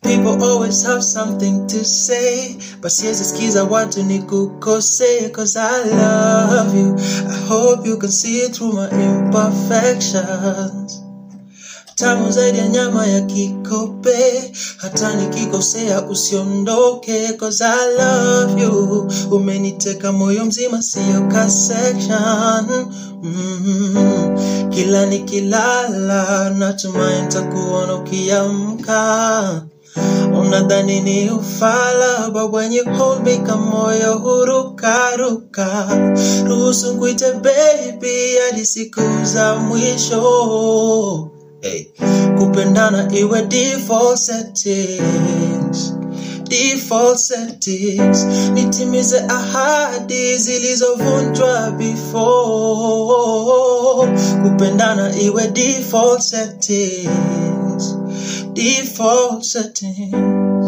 People always have something to say, but siwezi sikiza watu ni kukose, cause I love you. I hope you can see it through my imperfections. Tamu zaidi ya nyama ya kikope, hata nikikosea usiondoke, cause I love you. Umeniteka moyo mzima, siyo ka section. Mm, kila nikilala natumai nitakuona ukiamka. Unadhani ni ufala, but when you hold me kamoyo hurukaruka. Ruhusu nkuite baby hadi siku za mwisho. Hey. Kupendana iwe default settings. Default settings. Nitimize ahadi zilizovunjwa before. Kupendana iwe default settings. Default settings.